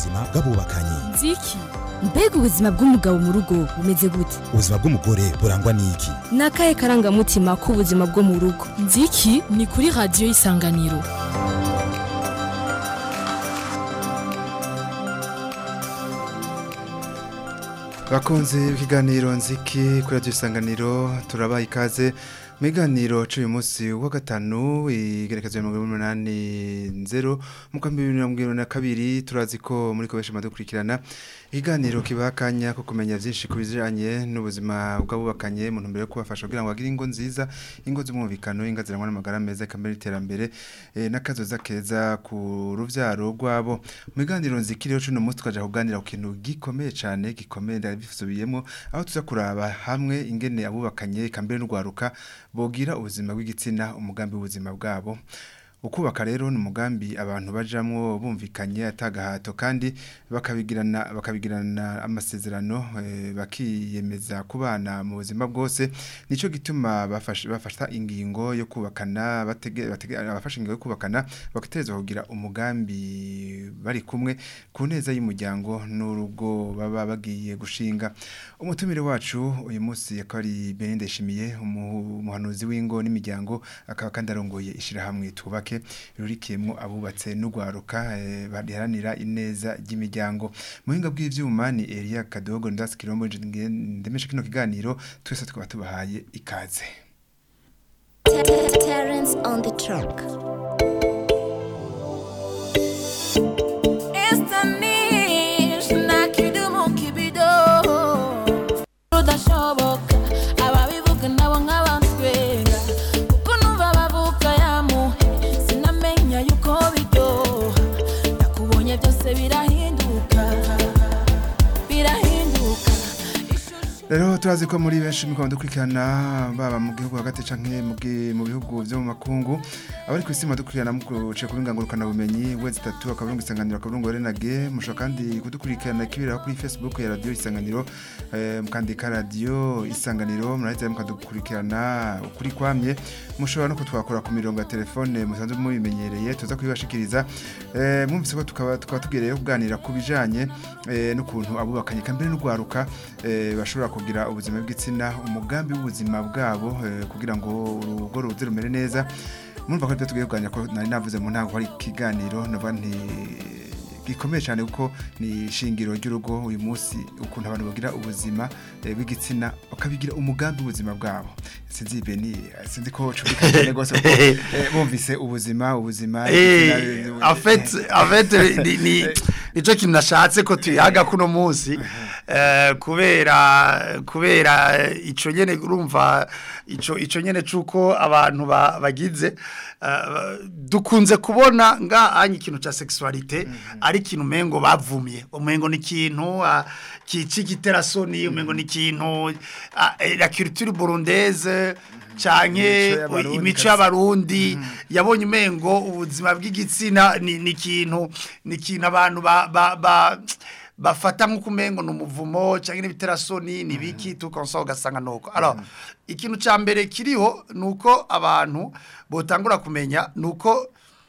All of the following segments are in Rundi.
ubuzima bw'abubakanye nziki mbega ubuzima bw'umugabo mu rugo bumeze gute ubuzima bw'umugore burangwa n'iki ni akahe karangamutima k'ubuzima bwo mu rugo nziki ni kuri radiyo y'isanganiro bakunze ikiganiro nziki kuri radiyo isanganiro turabaha ikaze mu biganiro cy'uyu munsi wa gatanu igerekezo ya mirongo umunani nzero mu kwa bibiri na mirongo irindwi na kabiri turazi ko muri koresha dukurikirana ikiganiro kibaha akanya ko kumenya byinshi ku bijyanye n'ubuzima bw'abubakanye mu ntumbero yo kubafasha kugira ngo bagire ingo nziza ingo z'umwumvikano ingo zirangwa n'amagara meza ikamera iterambere n'akazoza keza ku rubyaro rwabo mu biganiro nzikiriho cy'uno munsi tukajya kuganira ku kintu gikomeye cyane gikomeye ndabisubiyemo aho tuza kuraba hamwe ingene abubakanye ikambere n'urwaruka bogira ubuzima bw'igitsina umugambi w'ubuzima bwabo ukubaka rero ni umugambi abantu bajamwo bumvikanye atagahato kandi bakabigirana bakabigirana amasezerano e, bakiyemeza kubana mu buzima bwose nico gituma bafasha bafasha ingingo yo kubakana batege abafasha ingingo yo kubakana bakatereza kugira umugambi bari kumwe ku neza y'umuryango n'urugo baba bagiye gushinga umutumire wacu uyu munsi yakari Beninde Shimiye umuhanuzi w'ingo n'imiryango akaba kandi arongoye ishirahamwe tubake rurikiyemo abubatse n'ugwaruka bariharanira ineza ry'imiryango muhinga bw'ivyuma ni Elia Kadogo ndasi kirombo ndemesha kino kiganiro twese tukaba tubahaye ikaze Terence on the truck. udashoboka ababivuga nabo nk'abanswera kuko numva bavuga yamuhe sinamenya yuko biryoha nakubonye byose birahinduka birahinduka rero turazi ko muri benshi mukaba dukurikirana baba mu gihugu hagati canke mu bihugu vyo mu makungu abari ku isi dukurikirana mukuciye ku bingangurukana bumenyi wezi itatu akaburungu isanganiro akaburungu renage mushobora kandi kudukurikirana kibera kuri facebook ya radio isanganiro eh, mukandika radio isanganiro murahita mukadukurikirana ukuri kwamye mushobora no kutwakora ku mirongo ya telefone musanzwe mubimenyereye tuza kubibashikiriza eh, mwumvise ko tukaba tukaba tugereye kuganira ku bijanye eh, n'ukuntu abubakanye kambere n'ugwaruka eh, bashobora kugira ubuzima bw'igitsina umugambi w'ubuzima bwabo eh, kugira ngo urugo ruze rumere neza murumva ko tugiye kuganira ko nari navuze mu ntango hari ikiganiro navuga nti gikomeye cyane kuko ni ishingiro ry'urugo uyu munsi ukuntu abantu bagira ubuzima eh, bw'igitsina bakabigira umugambi w'ubuzima bwabo sinzi beni sinzi ko cubika cyane gose kuko eh, bumvise ubuzima ubuzima Eh, en fait en fait ni ni nico kintu nashatse ko tuyaga kuno munsi eh, kubera kubera ico nyene urumva ico ico nyene cuko abantu ba- bagize eh, dukunze kubona nga anye ikintu ca sexualité ari ikintu mengo bavumye umengo ni ikintu ah, kici giterasoni umengo ni ikintu ah, eh, la culture burundaise canke Imico y'Abarundi imico kabisa. y'abarundi yabonye umengo ubuzima bw'igitsina ni ni ikintu ni ikintu abantu ba ba ba bafata nk'uko umengo ni umuvumo cyangwa n'ibiterasoni ni biki tukonsa ugasanga nuko alors ikintu ca mbere kiriho nuko abantu botangura kumenya nuko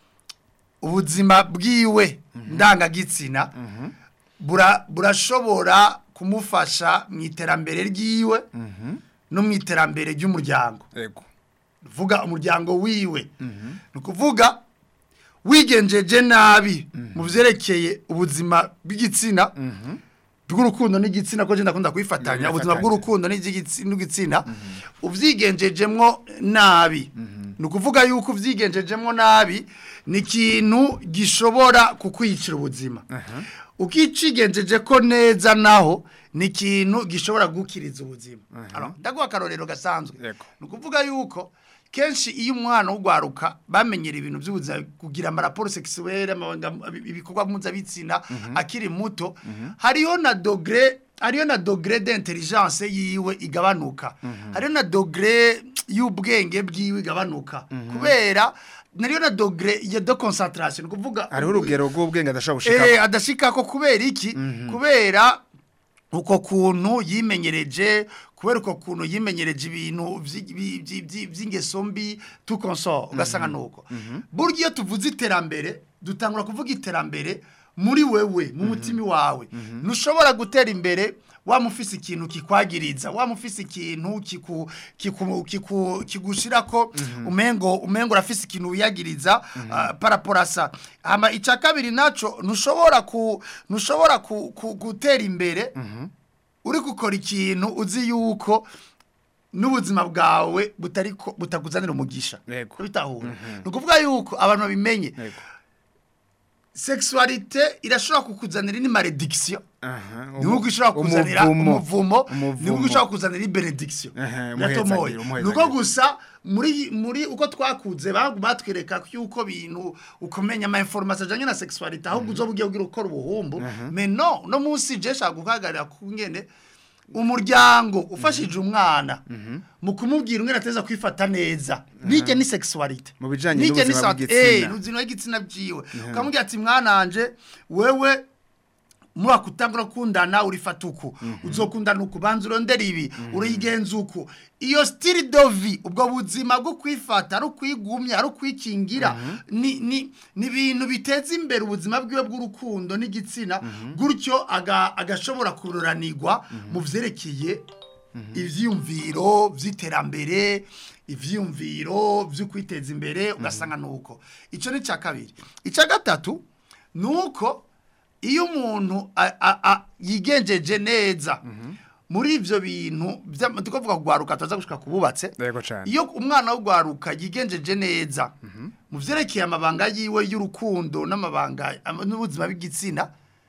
ubuzima bwiwe ndangagitsina bura burashobora kumufasha mu iterambere ryiwe no mu iterambere ry'umuryango ego vuga umuryango wiwe ni ukuvuga wigenjeje nabi mu byerekeye ubuzima bw'igitsina bw'urukundo n'igitsina ko ndakunda kubifatanya ubuzima bw'urukundo n'igitsi- n'igitsina ubyigengejemwo nabi ni ukuvuga yuko ubyigengejemwo nabi ni ikintu gishobora kukwicira ubuzima ukicigenjeje ko neza naho ni ikintu gishobora gukiriza ubuzima Alors, ndaguha akarorero gasanzwe Yego. ni ukuvuga yuko kenshi iyo umwana w'ugwaruka bamenyera ibintu by'ubuzima kugira amaraporo sexuelle amabanga- ibikorwa mpuzabitsina akiri muto hariho na dogre hariho na dogre d'intelligence yiwe igabanuka hariho na dogre y'ubwenge bwiwe igabanuka kubera nariyo na dogre ya de concentration ni ukuvuga hariho urugero rw'ubwenge adashobora gushika eh adashika ko kubera iki kubera uko kuntu yimenyereje kubera uko kuntu yimenyereje ibintu vyi- vyi- vyi- vyi- vy'ingeso mbi tukonso ugasanga nuko burya iyo tuvuze iterambere dutangura kuvuga iterambere muri wewe mu mutima wawe ntushobora gutera imbere wamufise ikintu kikwagiriza wamufise ikintu kiku kiku kiku kigushira ko umengo umengo urafise ikintu wiyagiriza uh, paraporasa ama ica kabiri naco ntushobora ku ntushobora ku, ku, gutera imbere uri gukora ikintu uzi yuko n'ubuzima bwawe butari ko- butakuzanira umugisha Yego. bitahura ni ukuvuga yuko abantu babimenye Yego. sexualité irashobora kukuzanira ni malédiction Aha, nubwo ishobora kuzanira umuvumo. umuvumo Umuvumo. nubwo ishobora kuzanira benediction Ehe, biratomoye umuhezagiro, umuhezagiro. nuko gusa muri muri uko twakuze bagu- batwereka yuko bintu ukomenya ama information ajanye na sexualité ahubwo uzo bugiye ugira ukora ubuhumbu mais non no munsi je shaka guhagarira kungene umuryango ufashije umwana mu kumubwira umwana ateza kwifata neza nijye ni sexualité Mu bijanye Nijye ni n'ubuzima sa- bw'igitsina. eh, n'ubuzima bw'igitsina byiwe ukamubwira ati mwananje wewe mwaka utangura kundana urifata uku uzokundana uku banza urondera ibi urigenza uku iyo style de vie ubwo buzima bwo kwifata ari ukwigumya ari ukwikingira ni ni ni ibintu biteza imbere ubuzima bwiwe bw'urukundo n'igitsina gutyo aga- agashobora kururanirwa mu vyerekeye ivyiyumviro vy'iterambere ivyiyumviro vyo kwiteza imbere ugasanga nuko ico ni ca kabiri ica gatatu nuko iyo umuntu a- a- a- yigenjeje neza muri ivyo bintu vya- tukavuga kugwaruka tuza gushika kububatse Yego cane. iyo umwana w'ugwaruka yigenjeje neza mu vyerekeye amabanga yiwe y'urukundo n'amabanga ama- n'ubuzima bw'igitsina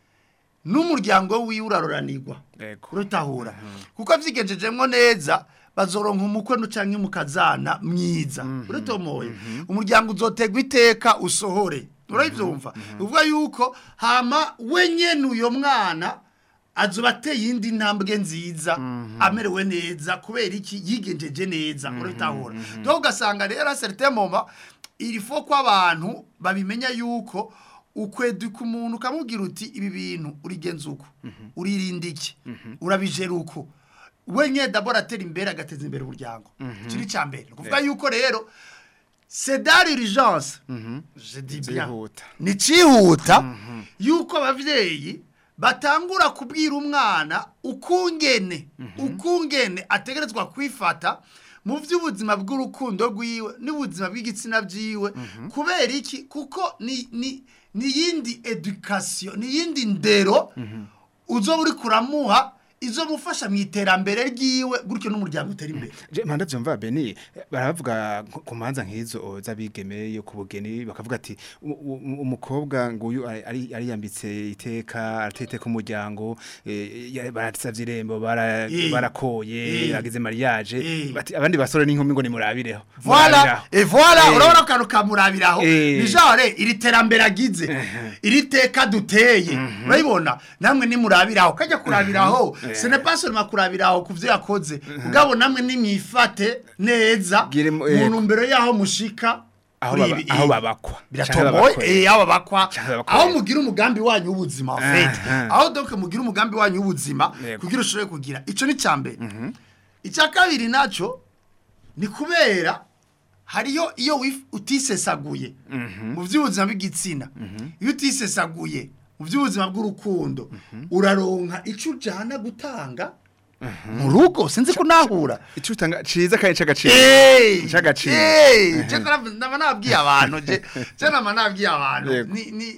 n'umuryango wiwe uraroranirwa Yego. urutahura kuko vyigejejemwo neza bazoronka umukwe no canke mukazana mwiza uratomoye umuryango uzotegwa iteka usohore uravyumva uvuga yuko hama we nyene uyo mwana azoba ateye indi ntambwe nziza amerewe neza kubera iki yigenjeje neza urabitahura donc ugasanga rero a certain moment il faut ko abantu babimenya yuko ukweduka umuntu ukamubwira uti ibi bintu urigenza uko uririnda iki urabijera uko we nye dabora atera imbere agateza imbere umuryango kiri cya mbere ni ukuvuga yuko rero c'est dans l'urgence je dis bien Byihuta. ni cyihuta yuko abavyeyi batangura kubwira umwana ukungene ukungene ategerezwa kwifata mu by'ubuzima bw'urukundo rwiwe n'ubuzima bw'igitsina byiwe kubera iki kuko ni ni ni yindi education ni yindi ndero uzo uri kuramuha izo mufasha mu iterambere ryiwe gutyo n'umuryango utera imbere Je manda vyumva Beni baravuga ku- ku manza nk'izo z'abigeme yo ku bugeni bakavuga ati u- u- umukobwa nguyu ari- ari ari yambitse iteka aratete ku muryango eh, ya- baratsavye irembo bara- Eh. barakoye Eh. agize mariage Eh. bati abandi basore n'inkumi ngo nimurabireho Voilà, Murabiraho. et voilà, Eh. urabona akantu kamurabiraho Eh. ni genre iri terambere agize iri teka duteye urabibona namwe nimurabiraho kajya kurabiraho ce n'est pas seulement kurabiraho ku byo yakoze ubwabo namwe nimwifate neza Gire mu- mu eh, ntumbero y'aho mushika aho kuri baba- ibi- aho eh, babakwa Canke biratomoye babakwe. eh aho babakwa Canke babakwe. aho mugira umugambi wanyu w'ubuzima en fait Ah, ah. aho donc mugira umugambi wanyu w'ubuzima Yego. kugira ushobore kugira ico ni cyambere icya kabiri naco ni kubera hariyo iyo wif- utisesaguye mu by'ubuzima bw'igitsina iyo utisesaguye mu by'ubuzima bw'urukundo uraronka icyo ujyana gutanga mu rugo sinzi ko nahura ico utanga ciza kandi c'agaciro Eh, C'agaciro. eh, je naba naba nabwiye abantu je je naba nabwiye abantu Yego. ni ni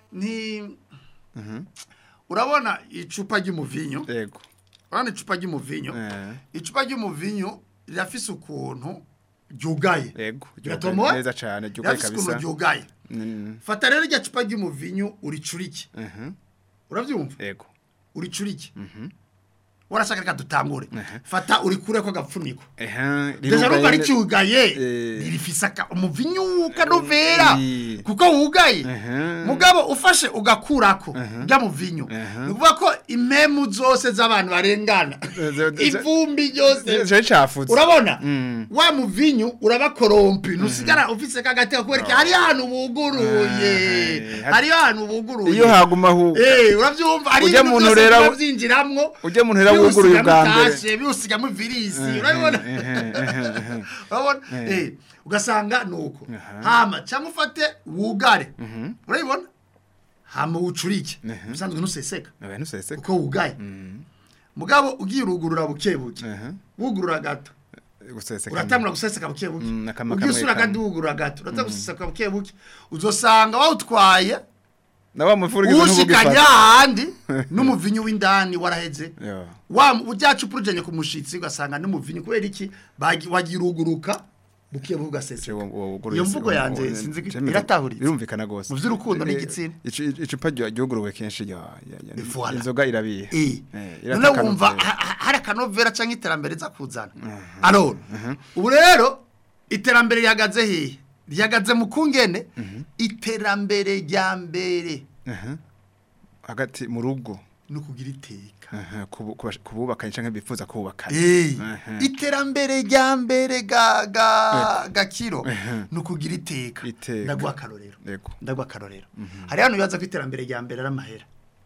ni urabona icupa ry'umuvinyo yego urabona icupa ry'umuvinyo Eh. icupa ry'umuvinyo rirafise ukuntu ryugaye yego Biratomoye? neza cane ryugaye rirafise ukuntu kabisa ryugaye Mm, fata rero irya cupa ry'umuvinyo uricurike mhm, urabyumva yego uricurike warashaka reka dutangure fata urikure ko agapfuniko ehe deja numva rirugaye- ricyugaye Eh. ririfise aka- umuvinyo ukanovera Eh. kuko wugaye Ehe. mugabo ufashe ugakurako rya muvinyo Ehe. ni ukuvuga ko impemu zose z'abantu barengana Eh, ze- ze- ivumbi ryose Cari cafutse urabona Mm. wa muvinyu urabakorompi ntusigara ufise kagateka kubereka hari ahantu buguruye Eh, hari ahantu buguruye iyo haguma hu Eh, uravyumva hari Ujya ibintu muntu byose rero- biba vyinjiramwo ujya muntu rero wuguruye ubwa mbere. biwusigamwo biwusigamo virisi urabibona urabona Eh. Eh, ugasanga nuko hama cyangwa ufate wugare urabibona hama ucurike usanzwe nuseseka Oya ntuseseka. uko wugaye mugabo ugiye urugurura buke buke Aha. wugurura gato Guseseka. uratangura guseseka buke buke Mm, akama ugiye kamwe usura kamwe. kandi wugurura gato uratangura guseseka buke buke uzosanga wawutwaye Na wa mufuri gizo ushikanya handi n'umuvinyu w'indani waraheze Yo. wa ujyacu urujanye ku mushitsi ugasanga n'umuvinyu kubera iki bagi- wagira uguruka buke buke ugaseseka iyo mvugo yanjye sinzi ko iratahuritse Birumvikana gose. mu vy'urukundo Eh, n'igitsina icu- Icupa ryo- ryoguruwe kenshi ya ya- ya- Voilà. inzoga irabiye. Eh. Eh, none irataka wumva akanovera. ha- ha- hari akanovera cyangwa iterambere za kuzana arora ubu rero iterambere rihagaze hehe rihagaze mu kungene iterambere rya mbere Aha. Hagati mu rugo. ni ukugira iteka Aha, kubu- kubash- kububakanye canke bifuza kubakana. Eh, Aha. iterambere rya mbere ga ga gakiro ni ukugira iteka Iteka. ndaguha akarorero Yego. ndaguha akarorero hari hano bibaza ko iterambere rya mbere ari amahera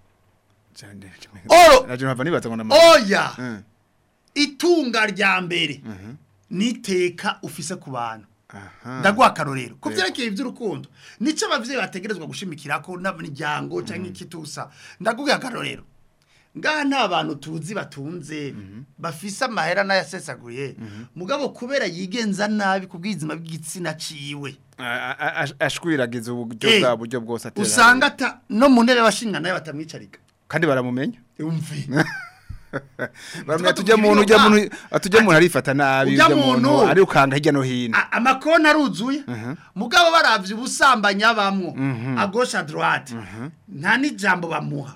Cyane. Oro. Naje ntava nibaza ngo nama. oya Eh. itunga rya mbere n'iteka ufise ku bantu Aha. ndaguha akarorero ku byerekeye iby'urukundo nicyo ababyeyi bategerezwa gushimikira ko n'imiryango cyangwa ikitusa ndaguha akarorero ngaha nta bantu tuzi batunze bafise amahera n'ayasesaguye mugabo kubera yigenza nabi ku bw'izima bw'igitsina ciwe A- a- a- ashwiragiza uburyo Eh, bwa buryo bwose atera. usanga ata no mu ntebe y'abashinga nayo batamwicarika kandi baramumenya. umvi Baramenya tuvuga tujya muntu ibyo ujya ba- muntu atujya muntu arifata nabi Ujya ujya muntu muntu- ari ukanga hirya no hino. A- amakona aruzuye mugabo baravye ubusambanyi abamwo agosha droite nta n'ijambo bamuha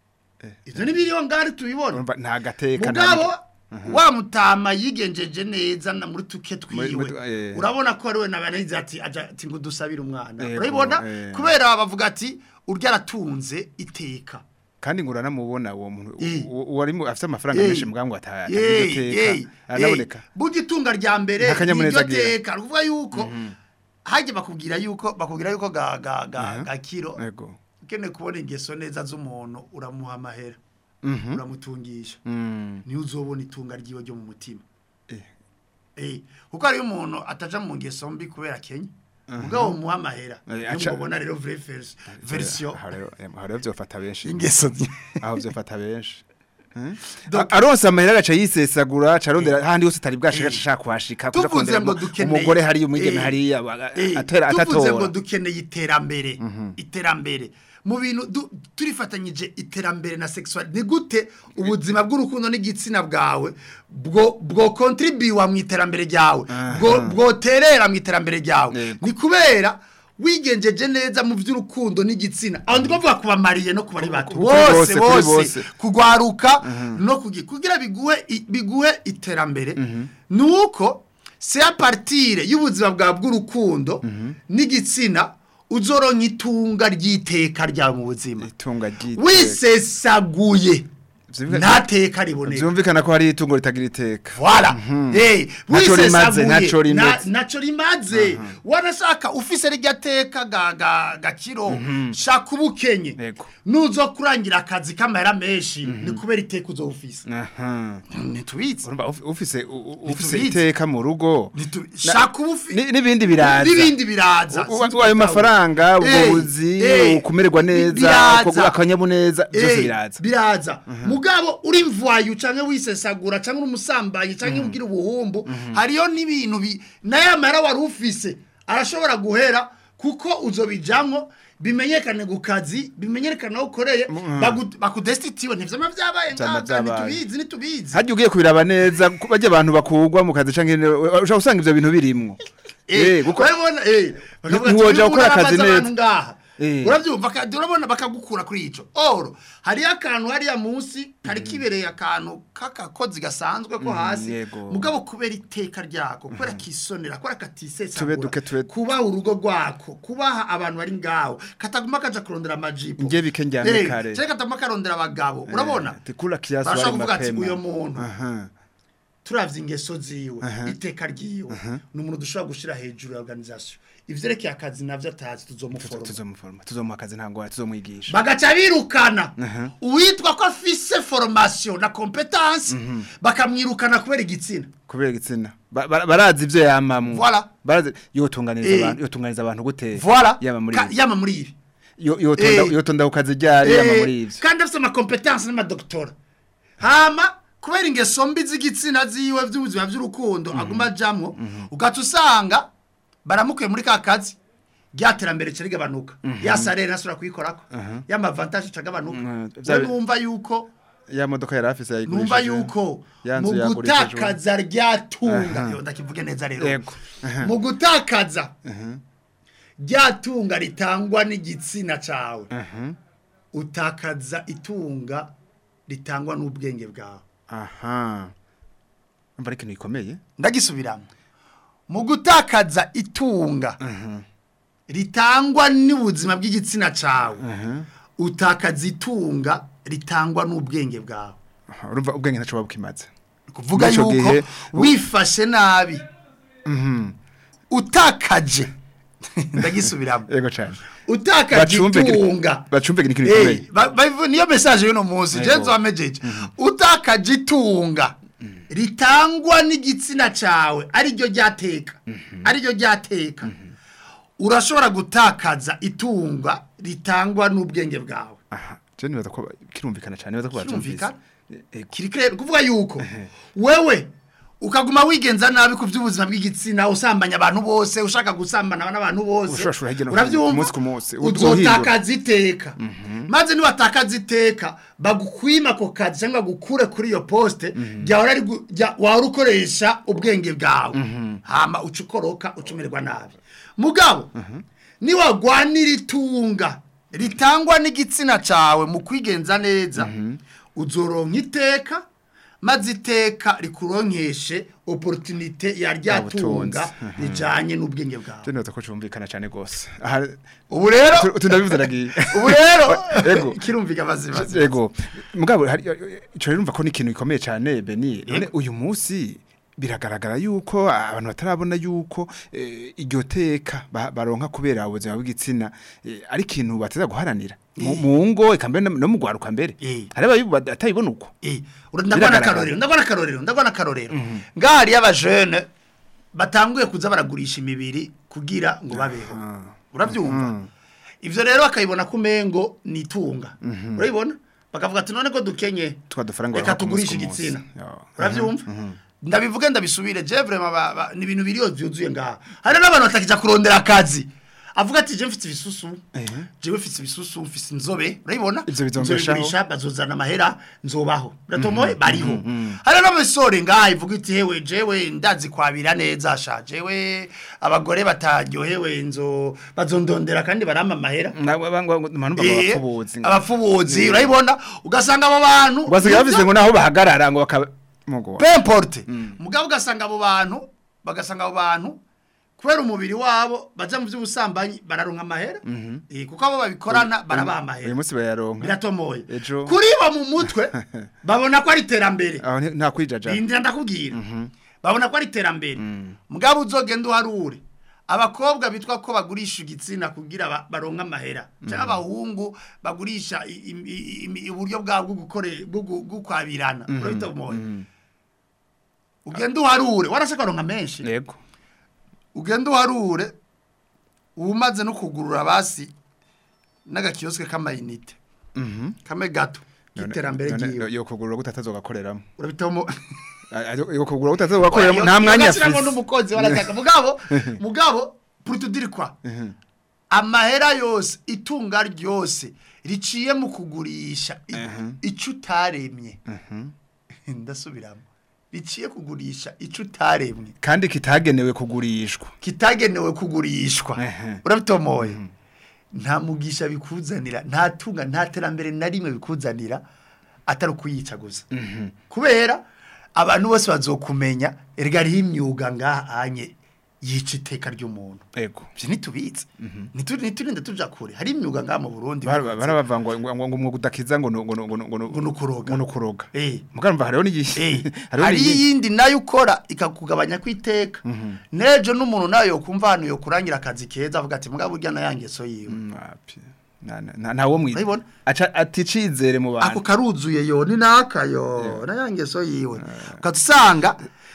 ivyo ni biriho ngari tubibona Urumva nta gateka mugabo nta- wa mutama yigenjeje neza na muri tuke Muri- twiwe muri- eh. urabona ko ariwe nabanize ati aja ati ngo dusabire umwana Yego, urabibona eh. kubera bavuga ati urya aratunze iteka kandi ngo uranamubona uwo muntu Eh. u- uwo ari mu- afite amafaranga Eh. menshi mbwa ngo ata- Yey, atagira yey, iteka aranaboneka yey. burya itunga rya mbere Nta kanyamuneza niryo agira. teka ni ukuvuga yuko hajya bakubwira yuko bakubwira yuko ga ga ga ga kiro yego ukeneye kubona ingeso neza z'umuntu uramuha amahera Mhm. uramutungisha Mm. niyo uzobona itunga ryiwe ryo mu mutima Eh. eh kuko hariyo umuntu ataja mu ngeso mbi kubera kenya mugabo umuha amahera Eh, niyo aca- mubona rero vrai vers- version Aho rero- aho rero vyofata benshi ingeso zi- aho vyofata benshi Eh? Donc- A- aronse amahera agaca yisesagura aca arondera handi hose atari bwashika ashaka kuhashika kuja tuvuze kurondera ngo ngo dukeneye umugore hariya umwigeme Eh, hariya baga- eh, atera tuvuze ngo atatora dukeneye iterambere iterambere mu bintu du- turifatanyije iterambere na sexual ni gute ubuzima bw'urukundo n'igitsina bwawe bwo bwo contribuwa mu iterambere ryawe bwo bwoterera mu iterambere ryawe Yego. ni kubera wigenjeje neza mu by'urukundo n'igitsina aho ndi kuvuga kubamariye no kubari bato Kuri bose bose, kuri bose bose. kugwaruka no kugira kugira biguhe i- biguhe iterambere nuko c'est à partir y'ubuzima bwa bw'urukundo n'igitsina uzoronka itunga ry'iteka ryawe mu buzima itunga ry'iteka wisesaguye Vyumvikana- nta teka riboneka vyumvikana ko hari itungo ritagira iteka Voilà. Eh, Naco rimaze, wisesaguye, naco na- rimeze. naco rimaze wanashaka ufise rirya teka ga ga gakiro shaka ubukenye Yego. nuzo kurangira akazi kamahera menshi ni kubera iteka uzo ufise aha ntitubitse urumva uf- ufise u- u- ufise Ntitubizi. iteka mu rugo Nitu- Na- shaka ubufi ni- n'ibindi biraza n'ibindi biraza U- u- ayo mafaranga ubwo Eh, buzi eh, ukumererwa neza biraza. uko- akanyamuneza byose Eh, biraza biraza mugabo uri mvayo canke wisesagura canke uri umusambanyi canke ugira ubuhumbu hariyo n'ibintu bi naye amara wari ufise arashobora guhera kuko uzobijamwo bimenyekane ku kazi bimenyekane aho ukoreye bagu- bakudestitiwe ntivyama vyabaye Vyama ngaha vyabaye. ntitubizi ntitubizi harya ugiye kubiraba neza ku- bajya abantu bakugwa mu kazi canke ushobora gusanga ivyo bintu birimwo Eh, kuko- urabona eh bakavuga ati, ntiwoja "Uyu gukora muntu akazi arabaza abantu neza." ngaha Eh. urabyumva kandi urabona bakagukura kuri ico oro hariyo akantu hariya munsi kari kibereye akantu k'akakozi gasanzwe ko hasi yego. mugabo kubera iteka ryako kubera kisonera kubera katisesagura Tube duke, tube- kubaha urugo rwako kubaha abantu bari ngaho kataguma kaja kurondera amajipo Nge bike njyane Eh, kare. canke kataguma karondera abagabo urabona tikula kiasi barashobora wali kuvuga ati mapema uyo muntu Aha. turavye ingeso ziwe iteka ryiwe ni umuntu dushobora gushira hejuru ya organisation ivyerekeye akazi navyo atazi tuzomuforoma tuzomuforoma tuzomuha akazi nta ngwara tuzomwigisha bagaca birukana uwitwa ko afise formation na competence bakamwirukana kubera igitsina kubera igitsina Ba- ba- barazi ivyo yamamwo Voilà. barazi yotunganiriza Eh. abantu yotunganiriza abantu gute voilà yaba muri Ka- yama muri ibi yo yotonda Eh. yotonda ukazi ryari yama Eh, muri ivyo kandi afite amakompetansi n'amadoktora hama kubera ingeso mbi z'igitsina ziwe by'ubuzima by'urukundo aguma ajamwo ugaca usanga baramukuye muri ka kazi rya terambere rica rigabanuka ya sarere ntasubira kuyikorako ya mavantaje ica agabanuka Mhm. we Vya- numva yuko ya modoka yari afise yayigurishije numva yuko Ya mu nzu yagurishijwe. gutakaza ryatunga Aha. yo ndakivuge neza rero Yego. Aha. mu gutakaza ryatunga ritangwa n'igitsina cawe Mhm. utakaza itunga ritangwa n'ubwenge bwawe aha umva ari ikintu gikomeye ndagisubiramo mu gutakaza itunga ritangwa n'ubuzima bw'igitsina cawe utakaza itunga ritangwa n'ubwenge bwawe Aha, urumva ubwenge ntaco bukimaze kuvuga Muri ico yuko gihe- wifashe nabi utakaje ndagisubiramo yego cyane utakaje Bacumbe giri- itunga bacumbe giri ikintu Eh, gikomeye. ba- ba- niyo message y'uno munsi Yego. jenzo wamejeje utakaje itunga ritangwa n'igitsina cawe ari ryo ryateka ari ryo ryateka urashobora gutakaza itunga ritangwa n'ubwenge bwawe aha je nibaza ko kirumvikana cyane nibaza ko bacyumvise Kirumvikana? Ego. kiri clear kuvuga yuko wewe ukaguma wigenza nabi ku by'ubuzima bw'igitsina usambanya abantu bose ushaka gusambana n'abantu bose Ushurashura hirya no hino, urabyumva ku munsi ku munsi, uzotakaza iteka maze niwatakaza iteka bagukwima ako kazi cyangwa gukure kuri iyo poste ryahora ari gu- rya- wahora ukoresha ubwenge bwawe hama uca ukoroka ucumirwa nabi mugabo niwagwanira itunga ritangwa n'igitsina cawe mu kwigenza neza uzoronka iteka maze iteka rikuronkeshe opportunité ya ryatunga Ubutunzi. rijanye n'ubwenge bwawe je nibaza ko cyumvikana cyane gose aha ubu rero tu- tundabivuze nagiye ubu rero Ego. kirumvika baziba Ego. Mugabo hari ico rero umva ko ni ikintu gikomeye cyane Beni. None uyu munsi biragaragara yuko abantu batarabona yuko eh, iryo teka ba- baronka kubera ubuzima bw'igitsina eh, ari ikintu bateza guharanira mu mu ngo eka mbere no mu gwaruka mbere Eh. hari abayibu atayibona uko Eh, ura- ndabona Biragaragara. akarorero ndabona akarorero ndabona akarorero ngahari y'abajene batanguye kuza baragurisha imibiri kugira ngo babeho urabyumva ivyo rero bakayibona ko umengo ni itunga urabibona bakavuga ati none ko dukenye Twa dufaranga reka baronka ku munsi tugurishe ku munsi. igitsina Yo. urabyumva ndabivuge ndabisubire je vraiment ba- ba- ni ibintu biriyo byuzuye ngaha hari n'abantu batakija kurondera akazi avuga ati je mfite ibisusu jewe mfite ibisusu mfite inzobe urabibona Ivyo bizombeshaho. Nzobigurisha, bazozana amahera nzobaho uratomoye bariho hari n'abasore ngaha ivuga iti hewe jewe ndazi kwabira neza sha jewe abagore bataryohewe nzo bazondondera kandi barampa amahera manumva Eh, abafubuzi abafubuzi urabibona ugasanga abo bantu basigaye bafise ngo naho bahagarara ngo bakaba mugo peu importe mugabo ugasanga abo bantu bagasanga abo bantu kubera umubiri wabo baja mu by'ubusambanyi bararonka amahera Eh, kuko abo babikorana barabaha uyu amahera munsi bayaronka biratomoye Ejo. kuri bo mu mutwe babona ko ari iterambere aho nti- nta kwijaja indira ndakubwira babona ko ari iterambere mugabo uzogenda uharure abakobwa bitwa ko bagurisha igitsina kugira ba- baronke amahera cyangwa abahungu bagurisha i- i- i- i- uburyo bwabo bwo gukore- bwo gu- bwo kwabirana urabitomoye ugenda uharure warashaka ronka menshi yego ugenda uharure umaze no kugurura basi n'agakiyosike k'amayinite kame gato k'iterambere ryiwe yo kugurura gutatazogakoreramo urabitomo yo kugurura gutatazogakoreramo nta mwanya afite afise n'umukozi warataka mugabo mugabo purutudirikwa amahera yose itunga ryose riciye mu kugurisha i- ico utaremye ndasubiramo riciye kugurisha ico utaremye kandi kitagenewe kugurishwa kitagenewe kugurishwa Ehe. urabitomoye nta mugisha bikuzanira nta tunga nta terambere na rimwe bikuzanira atari ukuyica gusa kubera abantu bose bazokumenya erega hariho imyuga ngaha anye yica iteka ry'umuntu ego ivyo ntitubizi Ntitu- ntiturinde tuja kure hari imyuga ngaha mu burundi barabava ngo ngo ngo ngo udakiza ngo no- ngo no- ngo no- ngo no- Ngo nukuroga. ngo nukuroga Eh. mugamva hariho n'igihe Eh, hariho hari n'igihe iyindi nayo ukora ikakugabanya kwiteka nejo n'umuntu nayo yokumva hano yokurangira akazi keza avuga ati mugabo urya na yangeso yiwe Mm, wapi. Na- na- na- ntawo mwita Urabibona? aca aticizere mu ako bantu karuzuye yo ni nakayo na yangeso yiwe ukatusanga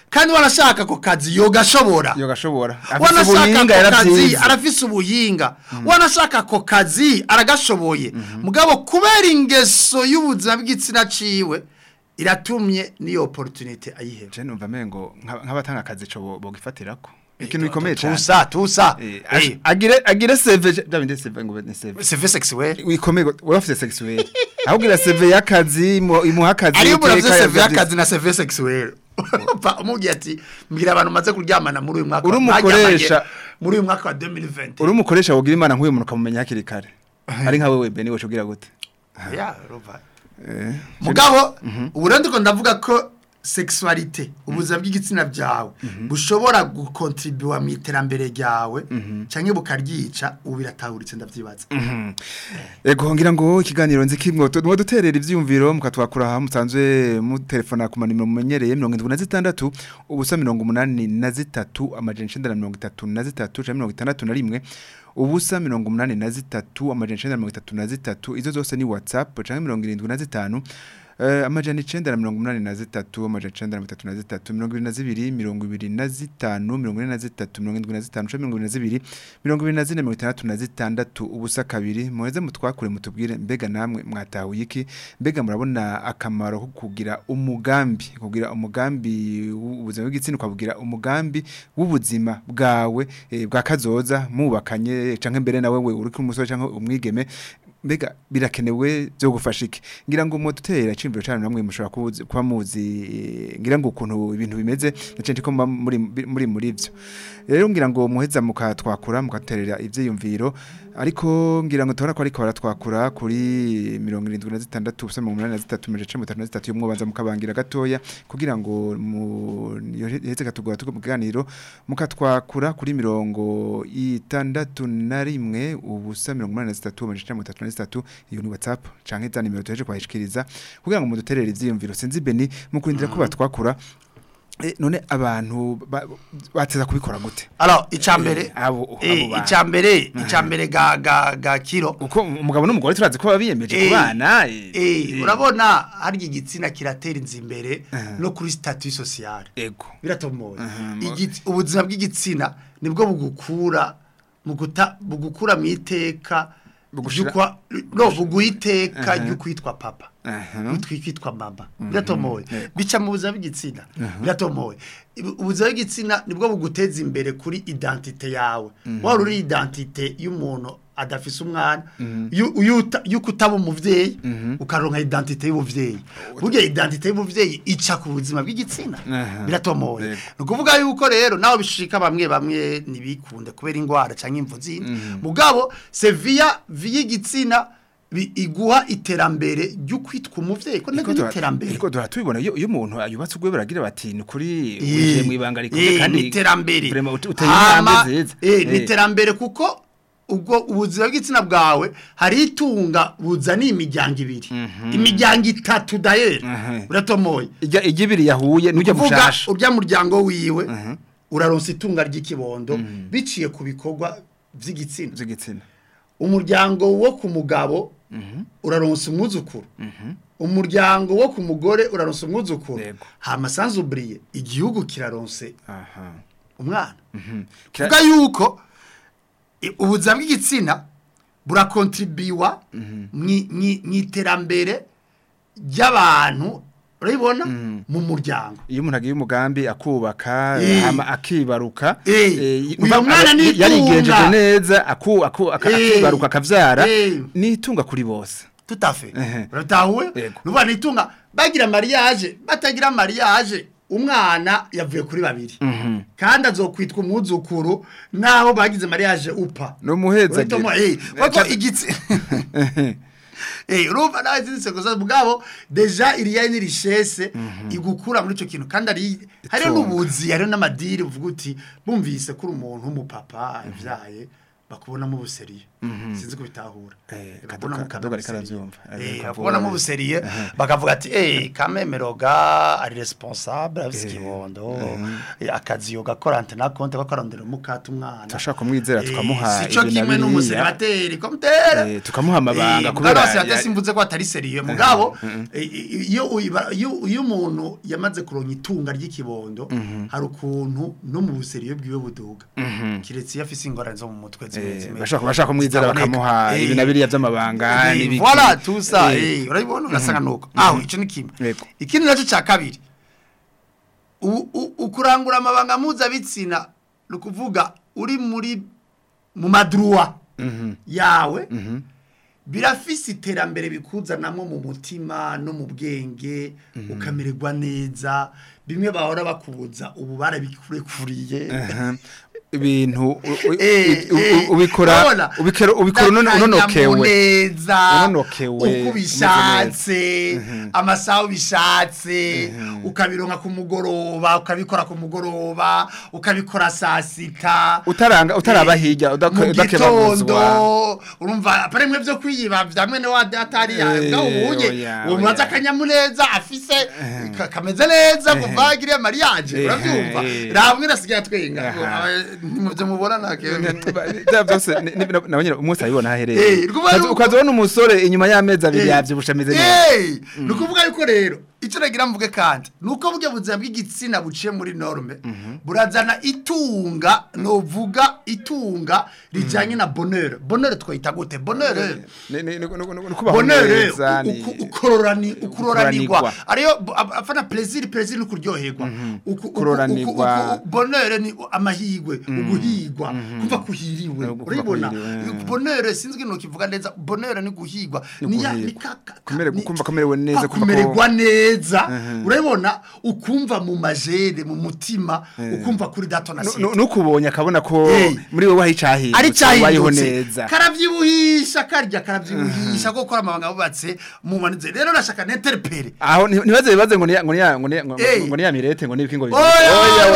kandi wanashaka ako kazi yogashobora yo gashobora afite wanashaka ubuhinga ako kazi yaravyize arafise ubuhinga wanashaka ako kazi aragashoboye mugabo kubera ingeso y'ubuzima bw'igitsina ciwe iratumye n'iyo opportunity ayiheba je numva mengo nka- nk'abatanga akazi co bogifatirako ikintu gikomeye cyane tusa tusa Eh, ag- agire agire seve bya bindi seve ngo ni seve c'est sexuel wikomeye wowe ufite sexuel ahubwo seve y'akazi imu- imuha akazi ariyo umuntu iteka afite CV yavyanditse. y'akazi na CV sexuel Pa- umubwiye ati mbwira abantu maze kuryamana muri uyu mwaka Uri mwaryamanye umukoresha. muri uyu mwaka wa 2020 uri umukoresha wogira imana nk'uyu muntu ukamumenya hakiri kare ari nka wewe beni wocu ugira gute Ya, urumva. Eh, mugabo ubu rero ndiko ndavuga ko sexualité ubuzima bw'igitsina byawe bushobora gukontribuwa mu iterambere ryawe cyangwa bukaryica ubu biratahuritse ndavyibaza Ego ngira ngo ikiganiro nzi kimwe tuba duterera ivyumviro mukatwakura aha musanzwe mu telefona ku manimero mumenyereye 76 ubusa 83 amajana 933 canke 61 ubusa 83 amajana 933 izo zose ni WhatsApp canke 75 Uh, amajana icenda na mirongo umunani na zitatu amajana icenda na mirongo itatu na zitatu mirongo ibiri na zibiri mirongo ibiri na zitanu mirongo ine na zitatu mirongo indwi na zitanu canke mirongo ibiri na zibiri mirongo ibiri na zine mirongo itandatu na zitandatu ubusa kabiri muheze mutwakure mutubwire mbega namwe mwatahuye iki mbega murabona akamaro ko kugira umugambi kugira umugambi w'ubuzima bw'igitsina ukabugira umugambi w'ubuzima bwawe eh, bwa kazoza mubakanye canke mbere nawe we uri umusore canke umwigeme mbega birakenewe byo gufasha iki ngira ngo mudutera icimviro cyane namwe mushobora kubuzi- kuba muzi eh, ngira ngo ukuntu ibintu bimeze nacenje ko muba muri muri muri ivyo rero ngira ngo muheza mukatwakura mukaterera ivyiyumviro ariko ngira ngo tubona ko ariko baratwakura kuri 76 ubusa 83 yo mwobanza mukabangira gatoya kugira ngo mu heze katugura tuko mu kiganiro mukatwakura kuri mirongo itandatu na rimwe ubusa mirongo umunani na zitatu amajana icenda na mirongo itatu na zitatu iyo ni whatsapp canke za nimero tuheje kwahishikiriza kugira ngo muduterere ivyiyumviro sinzi beni mu kurindira ko batwakura Eh, none abantu ba- bateza kubikora gute alors icambere Eh, abo abo eh bantu. icambere icambere ga ga ga kiro uko umugabo n'umugore turazi ko babiyemeje Eh, kubana eh urabona harya igitsina kiratera inzi imbere no kuri statut social ego biratomoye Aha, mo- Igitsi- ubuzima bw'igitsina nibwo bugukura mu guta bugukura mu iteka Bugushira- ry'ukwa- no buguha iteka Aha. ryo kwitwa papa Aha. kwitwa mama biratomoye bica mu buzima bw'igitsina biratomoye Ibu- ubuzima bw'igitsina nibwo buguteza imbere kuri identite yawe wari uri identite y'umuntu adafise umwana yu- yuta- yuko utaba umuvyeyi ukaronka identite y'ubuvyeyi burya identite y'ubuvyeyi ica ku buzima bw'igitsina Aha. biratomoye Yego. ni ukuvuga yuko rero nawe bishika bamwe bamwe ntibikunde kubera indwara cyangwa imvu zindi mugabo seviya y'igitsina bi- iguha iterambere ryo kwitwa umuvyeyi ko nabyo ni iterambere Iko dora tubibona iyo iyo umuntu yubatse ubwe baragira bati ni kuri Eh, uje mu ibanga rikomeye eh, kandi ni iterambere vraiment ut- uteye Hama, intambwe nziza eh, ni Eh. iterambere kuko ubwo ubuzima bw'igitsina bwawe hari itunga buzaniye imiryango ibiri imiryango itatu dayeri Mhm. uratomoye ijya ijya ibiri yahuye n'ujya kuvuga mushasha urya muryango wiwe uraronsa itunga ry'ikibondo biciye ku bikorwa vy'igitsina z'igitsina umuryango wo ku mugabo uraronsa umwuzukuru umuryango wo ku mugore uraronsa umwuzukuru Yego. hama sanzuburiye igihugu kiraronse aha umwana Kira- vuga yuko i- ubuzima bw'igitsina burakontribiwa mu iterambere ry'abantu urabibona mu muryango iyo umuntu agiye umugambi akubaka Eh. hama akibaruka Eh. eh, Uyu umva- mwana aba- ni itunga. yarigenjeje neza aku aku aka- Eh. akibaruka akavyara Eh. nitunga kuri bose tutafe Ehe. uratahuwe Yego. nuba nitunga bagira mariage batagira mariage umwana yavuye kuri babiri kandi azokwitwa umwuzukuru naho bagize mariage upa no muheza Uratomo, eh, kuko igitsi Eh, urumva nawe zinditse gusa mugabo deja iriya ni richesse igukura muri ico kintu kandi ari hariho Itunga. n'ubuzi hariho n'amadiri uvuga uti bumvise kuri umuntu w'umupapa yavyaye bakubonamo ubuseriye sinzi kubitahura Eh, Eh, Kadoga- bakubonamo Kadoga ariko ubuseriye. aravyumva. Eh, Ariko bakubonamo avuga- ubuseriye bakavuga ati eh kamemeroga ari responsable afise Eh, ikibondo eh, akazi yo gakora antena konte bakorondera umukata umwana Turashaka kumwizera, Eh, tukamuha sico ibi na kimwe biriya. n'umuserebateri komtere Eh, tukamuha amabanga kubera kubera ya- ya simvuze ko atari seriye mugabo eh, i- iyo uyiba- iyo iyo umuntu yamaze kuronka itunga ry'ikibondo hari ukuntu no mu buseriye bwiwe buduga kiretse iyo afise ingorane zo mu mutwe zimwe Eh, zimwe bashaka bashaka kumwizera zitaboneka. bakamuha Eh, ibi na biriya by'amabanga eh, n'ibiki. voilà tout ça Eh, eh urabibona ugasanga nuko aho ico ni kimwe Yego. ikindi nacyo cya kabiri u- u- ukurangura amabanga mpuzabitsina ni ukuvuga uri muri mu madruwa yawe birafise iterambere bikuzanamo mu mutima no mu bwenge ukamererwa neza bimwe bahora bakubuza ubu barabikurekuriye aha. ibintu u- u- Eh, u- u- eh, ubikora urabona? ubikora ubikora unono- unonokewe N'akanyamuneza, Unonokewe, uko umeze ubishatse amasaha ubishatse ukabironka ku mugoroba ukabikora ku mugoroba ukabikora saa sita utaranga utaraba hirya udake- mu udakebaguzwa gitondo urumva apare mwe byo kwiyiba vya mwene wa datari Eh, ya ubuye oya, uwo mwaza oya. akanyamuneza afise ka- kameze neza kuva agiriye mariage Eh, uravyumva eh. ramwe nasigaye atwenga Aha. muvyo mubona nake bya byose ni- ni- nabonye umunsi abibona Eh, hahereye rwuba ari uko- ukazibona umusore inyuma y'amezi abiri Eh. yavyibusha ameze neza Eh, ni ukuvuga yuko rero icyo nagira mvuge kandi ni uko burya buzima bw'igitsina buciye muri norme burazana itunga novuga itunga rijyanye na bonheur bonheur twayita gute bonheur Ni- ni- ni- ni- ni- ni kubaho bonheur neza, ni- uku- ukororani ukuroranirwa Ukuroranirwa. ariyo bo- ab- afana plaisir plaisir ni kuryoherwa Uku- uku- Kuroranirwa. uku- uku- bonheur ni amahigwe uguhigwa kumva kuhiriwe Kumva urabibona kuhiriwe. bonheur sinzi no kivuga neza bonheur ni guhigwa Ni ni ya- ni guhigwa. ka- ka- Kumere- ni- kumva kumerewe neza, kwa kumva ko- kumererwa neza urabibona ukumva mu majere mu mutima ukumva kuri dato na Nu- sita nu- nukubonye akabona ko Eh. muri wowe hari icahindutse ari ubayeho cyahindutse neza karabyibuhisha karya karabyibuhisha ko gukora amabanga bubatse mu manize rero nashaka neterpere aho nti- ntibaze bibaze ngo ni ya- ngo ni ya- ngo ni ya- ngo- Eh. ngo ni ya mirete ngo nibiki ngo oya oya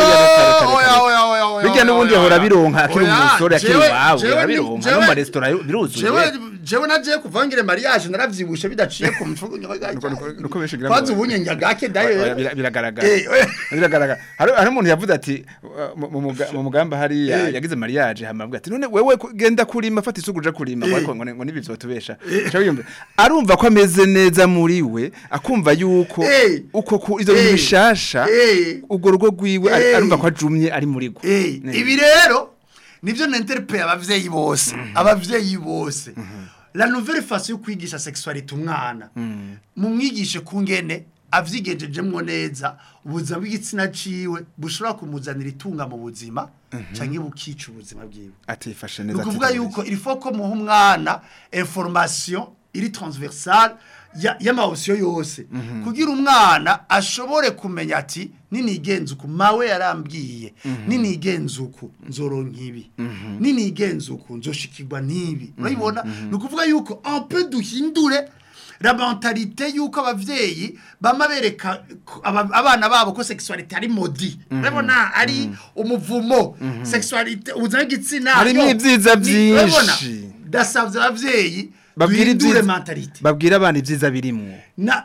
oya oya oya oya bijya n'ubundi yahora bironka akiri Oya, umusore akiri jewe- iwawe jewe ni- arabironka jewe- no mu maresitora biruzuye jewe jewe nagiye kuvangire mariage naravyibushe bidaciye ku mfugo Nuko- nuko- nuko benshi ngira ngo- kwanza ubunyenga gake Oya, dayo bira- biragaragara Eh, oya. biragaragara hari hari umuntu yavuze ati uh, mu- mu muga- mu mugamba hariya Eh. yagize mariage hama avuga ati none wewe ku- genda kurima fata isuku uja kurima Eh. ariko ngo ni- ngo nibi vyotubesha Ca wiyumva, arumva ko ameze neza muri we akumva yuko Eh. uko ku- ivyo bintu Eh. bishasha Eh. ubwo rugo rwiwe ari- Eh. arumva ko ajumye ari muri gwe Eh, Ne. ibi rero nivyo nenterpere abavyeyi bose abavyeyi bose la nouvelle façon yo kwigisha sexualité umwana mumwigishe kungene avyigejejemwo neza ubuzima bw'igitsina ciwe bushobora kumuzanira itunga mu buzima canke bukica ubuzima bwiwe atifashe ni neza ukuvuga ategereje. yuko il faut ko muha umwana information iri transversale ya- y'amawusiyo yose kugira umwana ashobore kumenya ati ninigenza uku mawe yarambwiye ninigenza uku nzoronka ibi ninigenza uku nzoshikirwa n'ibi urabibona ni ukuvuga yuko un peu duhindure la mentalité yuko abavyeyi bama bereka ko aba- abana babo ko sexualité ari modi urabona ari umuvumo sexualité ubuzima bw'igitsina Harimo yo, ibyiza ni- byinshi. urabona? ndasavye abavyeyi babwira duhindure ibyiza mentalité babwira abana ibyiza birimwo na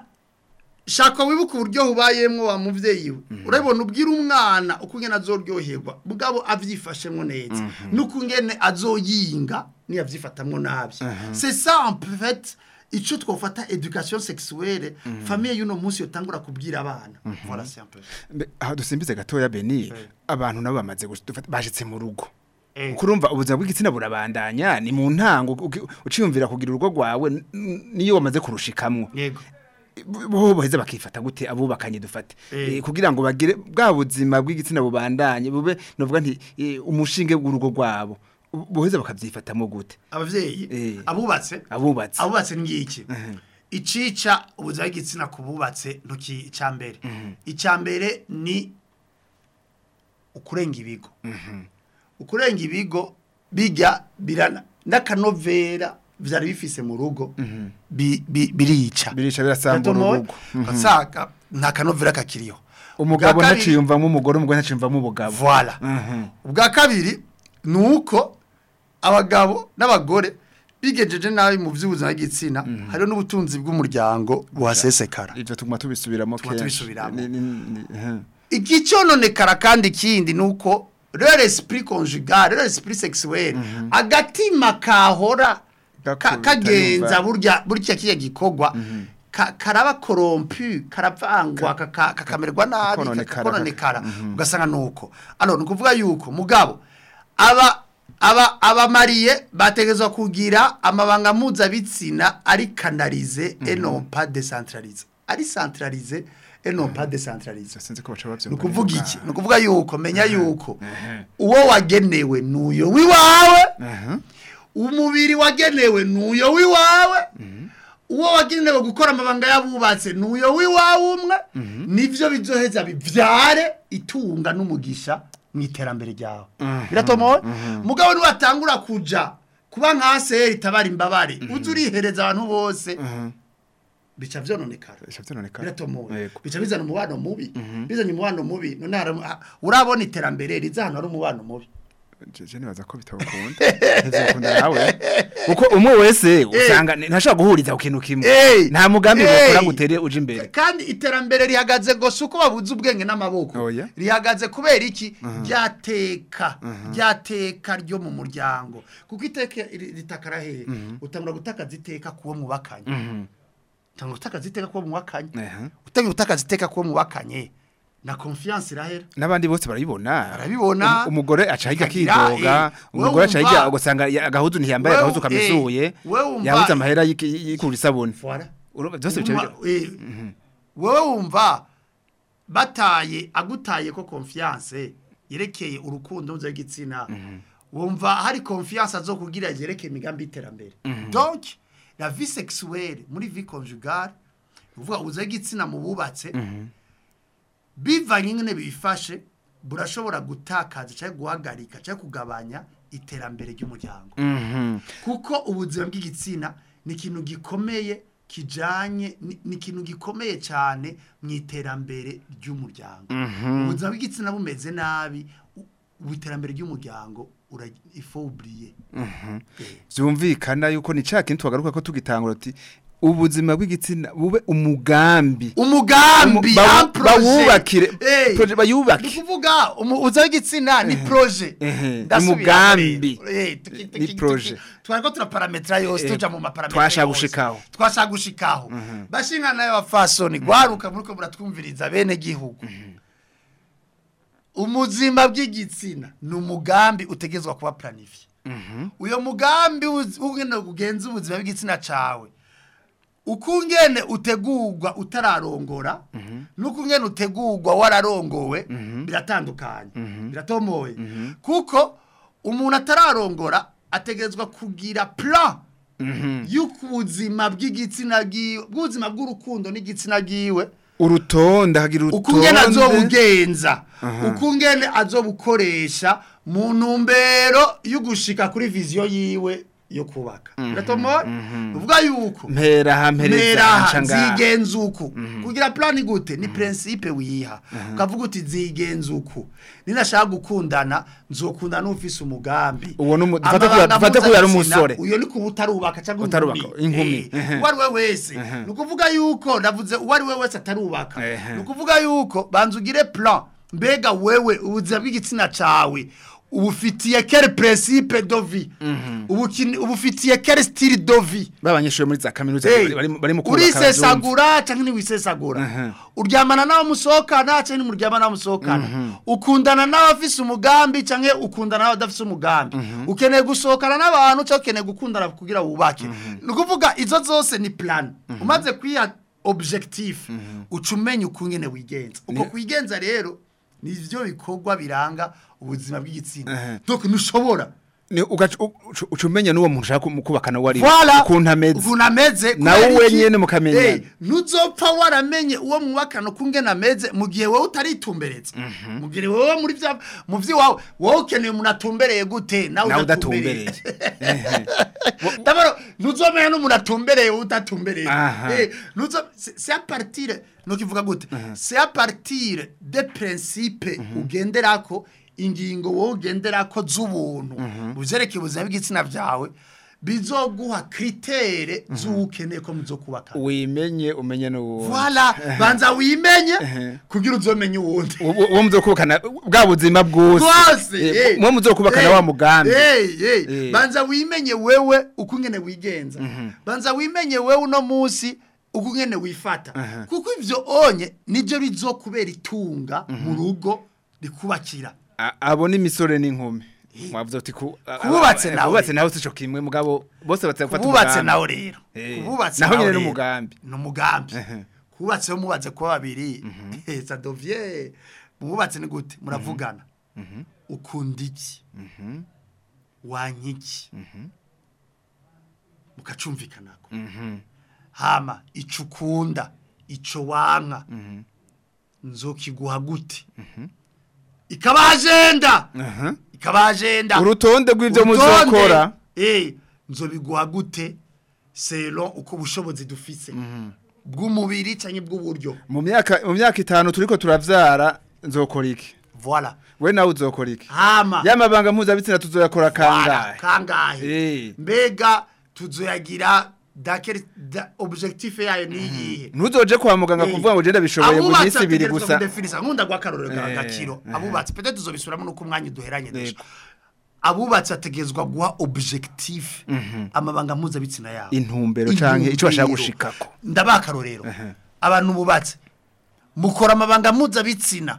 shaka wibuke uburyo ubayemwo wa muvyeyi we urabona ubwira umwana uko ngene azoryoherwa mugabo avyifashemwo neza nuko ngene azoyinga ni avyifatamwo nabi c'est ça en fait ico twofata education sexuelle famille y'uno munsi yotangura kubwira abana voilà c'est un peu Mbe, aho dusimbize gatoya beni abantu nabo bamaze gush- dufata- bashitse mu rugo Eh. kurumva ubuzima bw'igitsina burabandanya ni mu ntango uki- uciyumvira kugira urugo rwawe n- n- niyo wamaze kurushikamwo yego bo baheza bakifata gute abubakanye dufate Eh. Eh, kugira ngo bagire bwa buzima bw'igitsina bubandanye bube novuga nti eh, umushinge w'urugo rwabo Bu- boheza bakavyifatamo gute abavyeyi Eh. abubatse abubatse abubatse ngiki icica ubuzima bw'igitsina ku bubatse ntuki icambere icambere ni ukurenga ibigo ukurenga ibigo bijya birana n'akanovera vyari bifise mu rugo bi- bi- birica birica birasambura Gatomoye, urugo Mhm. ugasanga nta kanovera kakiriho umugabo Ubwa kabiri- ntaciyumvamo umugore umugore ntaciyumvamo ubugabo Voilà. Mhm. ubwa kabiri ni uko abagabo n'abagore bigejeje nabi mu by'ubuzima bw'igitsina hariho n'ubutunzi bw'umuryango buhasesekara ivyo tuguma tubisubiramo Tuguma tubisubiramo. Ni- ni- ni- eh. igicononekara kandi ikindi ni uko rero esprit conjugal rero esprit sexuel agatima kahora ka- Gakubita kagenza yumva. burya burya kiya gikorwa ka- karaba corrompu karavangwa kaka- kakamererwa nabi kakononekara. kakakononekara ugasanga nuko alors ni ukuvuga yuko mugabo aba aba abamariye bategezwa kugira amabanga mpuzabitsina ari kanalize et non pas décentralisé ari centralisé et non pas décentralisé sinzi ko baca bavyumva ni ukuvuga neza. iki ni ukuvuga yuko menya yuko uwo wagenewe n'uyo w'iwawe Aha. umubiri wagenewe n'uyo w'iwawe uwo wagenewe gukora amabanga y'abubatse n'uyo w'iwawe umwe nibyo bizoheza bibyare itunga n'umugisha mu iterambere ryawe biratomowe mugabo niwatangura kuja kuba nka seri itabara imbabare uzi urihereza abantu bose bica vyononekara Bica vyononekara. biratomowe Yego. bica bizana umubano mubi bizanye umubano mubi none hari- ha- urabona iterambere riza ahantu hari umubano mubi Je- je nibaza ko bitawukunda ntizokunda nawe kuko umwe wese usanga ni- ntashobora guhuriza ku kintu kimwe Eh. nta mugambi Eh. bakora ngo utere uje imbere kandi iterambere rihagaze gusa uko babuze ubwenge n'amaboko Oya. rihagaze kubera iki ryateka ryateka ryo mu muryango kuko iteka ri- ritakara hehe utangura gutakaza iteka kuwo mubakanye utangura gutakaza iteka kuwo mubakanye Aha. utangura gutakaza iteka kuwo mubakanye na confiance irahera n'abandi bose barabibona Barabibona. Um- umugore aca hirya Akagira, akidoga eh, umugore aca wewe hirya wumva- ugasanga ya- agahuzu ntiyambaye Wewe- agahuzu kamisuye eh, wewe wumva- yabuze amahera y'iki- y'ikura isabuni Voilà. Urumva byose bica Uma- bija- eh, wowe wumva bataye agutaye ko confiance yerekeye urukundo mpuzabitsina wumva hari confiance zo kugira yerekeye imigambi y'iterambere donc la vie sexuelle muri vie conjugale uvuga ubuzabitsina mu bubatse bivanye nyine bifashe burashobora gutakaza cyangwa guhagarika cyangwa kugabanya iterambere ry'umuryango Mhm. kuko ubuzima bw'igitsina ni ikintu gikomeye kijanye ni ni ikintu gikomeye cyane mu iterambere ry'umuryango ubuzima bw'igitsina bumeze nabi u- ubu iterambere ry'umuryango ifoburiye byumvikana yuko ni cya kintu twagaruka ko tugitangura uti ubuzima bw'igitsina bube umugambi umugambi Umu- bawu- un projet. bawubakire, Eh, projet bayubake. ni ukuvuga umu- ubuzima bw'igitsina ni proje ehe, Ndasubiramo umugambi. rero. Eh, tuki- Ni tuki- tuki- proje. twariko turaparametra yose Eh, tuja mu maparametra twashaka yose. gushikaho. twashaka gushikaho bashinga nayo bafasoni gwaruka muriko muratwumviriza bene gihugu umuzima bw'igitsina ni umugambi utegezwa kuba planifiye uyo mugambi uzi- ugenda kugenza ubuzima bw'igitsina cawe ukungene utegurwa utararongora n'ukungene utegurwa wararongowe biratandukanye biratomoye kuko umuntu atararongora ategerezwa kugira plan y'uko ubuzima bw'igitsina bwiwe bw'ubuzima bw'urukundo n'igitsina bwiwe urutonde hagira ukungene urutonde azobugenza ukungene azobukoresha mu ntumbero yo gushika kuri viziyo yiwe yo kubaka biratomoye uvuga yuko mpera ha mpereza mera nca ngaha. zigenza uku kugira plani gute ni principe wiha ukavuga uti zigenza uku ninashaka gukundana nzokundana n'ufise umugambi Uwo ni umu- dufate ko Amabanga ya- dufate ko yari mpuzabitsina, umusore. uyo ni kuba utarubaka cyangwa Utarubaka, inkumi inkumi, Eh, ehe. uwo ari we wese ni ukuvuga yuko navuze uwo ari we wese atarubaka Ehe. ni ukuvuga yuko banza ugire plan mbega wewe ubuzima bw'igitsina cawe ubufitiye quel principe de vie ubukini- ubufitiye quel style de vie b'abanyeshuri muri za kaminuza Hey, bari bari mu kubaka urisesagura cyangwa ntiwisesagura uryamana n'abo musohokana cyangwa ntimuryamana n'abo musohokana ukundana n'abafise umugambi cyangwa ukundana n'abadafise umugambi ukeneye gusohokana n'abantu cyangwa ukeneye gukundana kugira wubake ni ukuvuga izo zose ni plan umaze kwiha objectif uca umenya ukungene wigenza uko kwigenza rero ni byo bikorwa biranga ubuzima bw'igitsina donc ntushobora Ni ugaca- u- uca- uca umenya n'uwo muntu ushaka kumu- kubakana uwo ari we, Voilà. ukuntu ameze ukuntu ameze Nawe kubera iki? wenyene mukamenyana. Eh, ntuzopfa waramenye uwo mwubakana ukungene ameze mu gihe wowe utaritumbereza mu gihe wowe muri bya mu by'iwawe wowe ukeneye umuntu atumbereye gute nawe nawe udatumbereye udatumbereye D'abord, ntuzomenya n'umuntu atumbereye wowe utatumbereye Aha. Eh, ntuzo- c'est c'est à partir nukivuga gute c'est à partir des principes ugenderako ingingo wowe ugendera ko z'ubuntu buzereke ubuzima bw'igitsina byawe bizoguha kritere z'ukeneye ko muzokubaka wimenye umenye n'uwo Voilà, banza wimenye kugira uzomenye uwundi. uwo muzokubakana bwa buzima bwose Bwose, Eh, eh. mwo muzokubakana Eh, wa mugambi eh, eh. Eh. Banza wimenye wewe uko ngene wigenza. Banza wimenye wewe uno munsi uko ngene wifata. Kuko ivyo onye nivyo bizokubera itunga mu rugo rikubakira. A- abo ni misore n'inkumi mwavuze uti ku a- a- Kububatse a- nawe. kububatse nawe sico kimwe mugabo bose batse gufata Kububatse umugambi. nawe rero. Eh. Kububatse Naho nawe nyene rero. n'umugambi. Ni umugambi. Ehe. Kububatse yo mubaze kuba babiri. Eh, ça devient. Mububatse ni gute? Muravugana. Ukunda iki? Wanka iki? Mukacumvikanako. Hama ico ukunda, ico wanka. Nzokiguha gute? Ikaba agenda. Aha. Ikaba agenda. urutonde rw'ivyo Urutonde, muzokora eh nzobiguha gute selon uko bushobozi dufise bw'umubiri canke bw'uburyo mu myaka mu myaka itanu turiko turavyara nzokora iki voilà we nawe uzokora iki hama y'amabanga mpuzabitsina tuzoyakora voilà, kangahe kangahe Eh. mbega tuzoyagira dakeri da, objectif yayo ni iyihe ntuzoje kwa muganga Eh. kuvuga ngo genda bishoboye mu Abubatsi minsi ibiri bategerezwa gusa kudefinisa nkunda gwa karorero ka Eh, gakiro eh. abubatsi peut-être tuzobisubiramo nuko umwanya duheranye deje Yego. abubatsi ategezwa guha objectif amabanga mpuzabitsina yabo intumbero canke ico bashaka Intumbero. gushikako ndabaha akarorero abantu bubatse mukora amabanga mpuzabitsina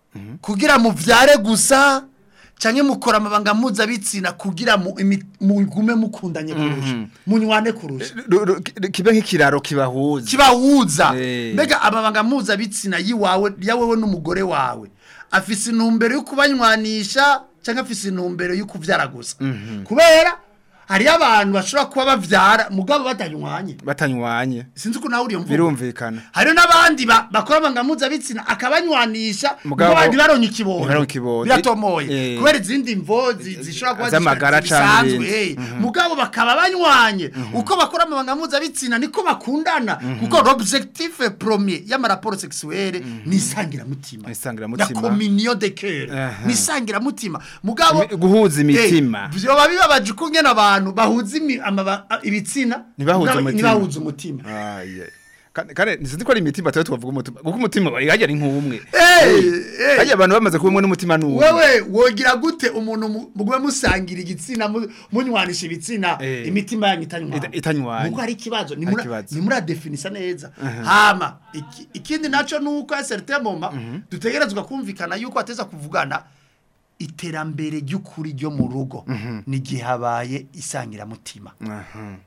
kugira muvyare gusa canke mukora amabanga mpuzabitsina kugira mu- imi- mugume mukundanye kurusha munywane kurusha Ru- ru- ki- kibe nk'ikiraro kibahuza kibahuza Eh. mbega amabanga mpuzabitsina yiwawe yawewe n'umugore wawe afise intumbero yo kubanywanisha cyangwa afise intumbero yo kuvyara gusa kubera hariyo abantu bashobora kuba bavyara mugabo batanywanye batanywanye sinzi ko nawe uriyo mvugo birumvikana hariyo n'abandi ba- bakora amabanga mpuzabitsina akabanywanisha Mugabo- mugabo ntibaronke ikibondo ntibaronke ikibondo. biratomoye Eh. kubera izindi mvo zi- zishobora kuba Z'amagara zishobora- canke zisanzwe ibindi. eh. mugabo bakaba banywanye uko bakora amabanga mpuzabitsina niko bakundana kuko l'objectif premier y'amaraporo sexuelle ni isangiramutima Isangiramutima. ya communion de cœur Aha. ni isangiramutima mugabo Imi- guhuza imitima. Eh, vyoba bibabaje uko ngene abantu bahuza imi- amaba- ibitsina Ntibahuze mugabo umutima. ntibahuze umutima Aye. Kane kane sinzi ko ari imitima tuba tuvuga umutima kuko umutima bari hajya ari nk'umwe Eh, eh. hajya abantu bamaze kuba umwe n'umutima n'umwe wewe wogira gute umuntu mu- mugwe musangira igitsina mu- munywanisha ibitsina Eh. imitima yanyu itanywana Ita- itanywanye. nuko hari ikibazo Hari ikibazo. nimuradefinisa neza hama iki- ikindi naco nuko a certain moment dutegerezwa kumvikana yuko ateza kuvugana iterambere ry'ukuri ryo mu rugo ni gihe habaye isangiramutima Aha.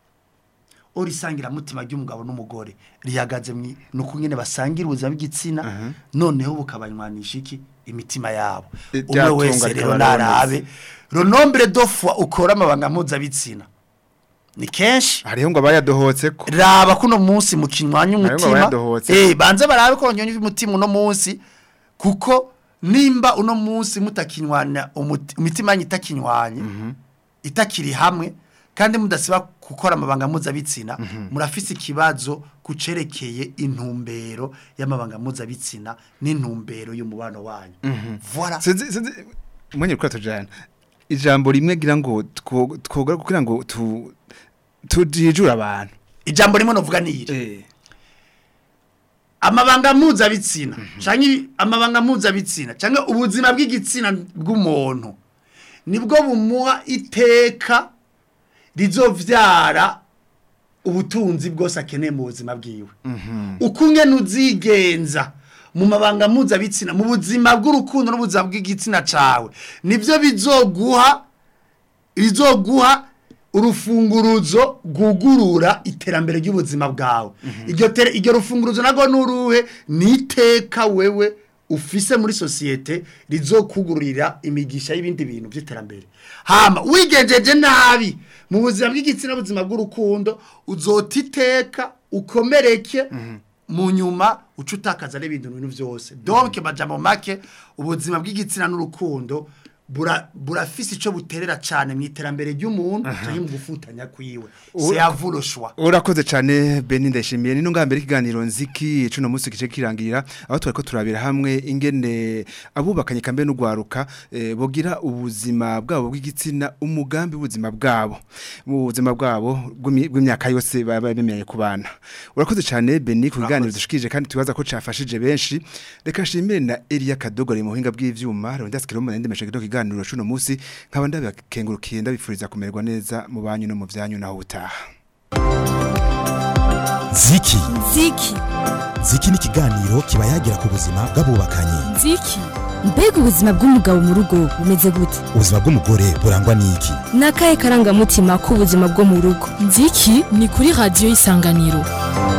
ori isangiramutima ry'umugabo n'umugore rihagaze mu nuko nyene basangira ubuzima bw'igitsina noneho bukabanywanisha iki imitima yabo Eh, umwe ryatunga wese rero rikaba narabe le nombre de fois ukora amabanga mpuzabitsina ni kenshi hariho ngo abayadohotse ko raba kuno munsi mukinywanya Hariho ngo umutima bayadohotse. eh banze barabe ko nyonye umutima uno munsi kuko nimba uno munsi mutakinywanya umuti- imitima yanyu itakinywanye itakiri hamwe kandi mudasiba gukora amabanga mpuzabitsina murafise ikibazo kucerekeye intumbero y'amabanga mpuzabitsina n'intumbero y'umubano wanyu voilà sinzi sinzi mwenye kwa tujana ijambo rimwe gira ngo two- twogora kugira ngo tu tujijura abantu ijambo rimwe novuga ni iri eh amabanga mpuzabitsina canke amabanga mpuzabitsina canke ubuzima bw'igitsina bw'umuntu nibwo bumuha iteka rizovyara ubutunzi bwose akeneye mu buzima bwiwe uko ungene uzigenza mu mabanga mpuzabitsina mu buzima bw'urukundo n'ubuzima bw'igitsina cawe nibyo bizoguha bizoguha urufunguruzo rwugurura iterambere ry'ubuzima bwawe iryo tere- iryo rufunguruzo narwo n'uruhe ni iteka wewe ufise muri sosiyete rizokugururira imigisha y'ibindi bintu by'iterambere hama wigenjeje nabi mu buzima bw'igitsina buzima bw'urukundo uzota iteka ukomereke mu nyuma uca utakaza n'ibindi bintu byose donc majambo make ubuzima bw'igitsina n'urukundo bura burafise ico buterera cyane mu iterambere ry'umuntu cyangwa mu gufutanya kwiwe c'est à vous le choix urakoze cyane Beni ndashimiye ni ngambere ikiganiro nziki cuno munsi kice kirangirira aho twari ko turabira hamwe ingene abubakanye kambe n'ugwaruka eh, bogira ubuzima bwabo bw'igitsina umugambi w'ubuzima bwabo mu buzima bwabo bw'imi- bw'imyaka yose baba bemereye kubana urakoze cyane Beni ku kiganiro dushikije kandi tubaza ko cafashije benshi reka nshimire na Elia Kadogore mu buhinga bw'ivyuma Rondas Kirombo nende meshe kido kiganiro cuno munsi nkaba ndabakengurukiye ndabifuriza kumererwa neza mu banyu no mu vyanyu naho utaha ziki ziki ziki ni ikiganiro kiba yagira ku buzima bw'abubakanye nziki mbega ubuzima bw'umugabo mu rugo bumeze gute ubuzima bw'umugore burangwa n'iki ni akahe karangamutima k'ubuzima bwo mu rugo nziki ni kuri radiyo isanganiro